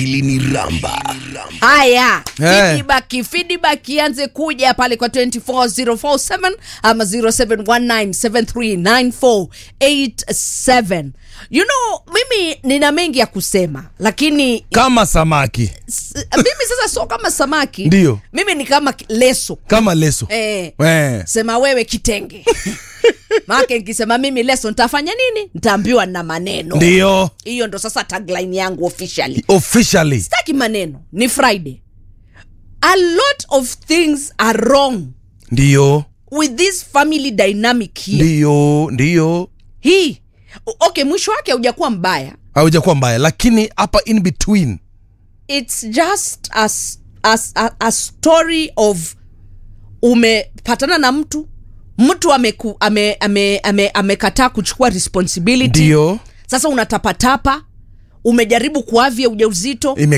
iliniramba haya Eh. feedback feedback ianze kuja pale kwa 24047 ama 0719739487 you know mimi nina mengi ya kusema lakini kama samaki s- mimi sasa sio kama samaki Ndiyo. mimi ni kama leso kama leso eh, Eh. sema wewe kitenge maake nkisema mimi leso nitafanya nini nitaambiwa na maneno ndiyo hiyo ndo sasa tagline yangu officially officially sitaki maneno ni friday a lot of things are wrong ndiyo with this family dynamic here ndiyo ndiyo hii O- okay mwisho wake haujakuwa mbaya haujakuwa mbaya lakini hapa in between it's just a, s- a, s- a, a story of umepatana na mtu mtu amekataa ame, ame, ame, amekataa kuchukua responsibility ndiyo sasa unatapatapa umejaribu kuavya ujauzito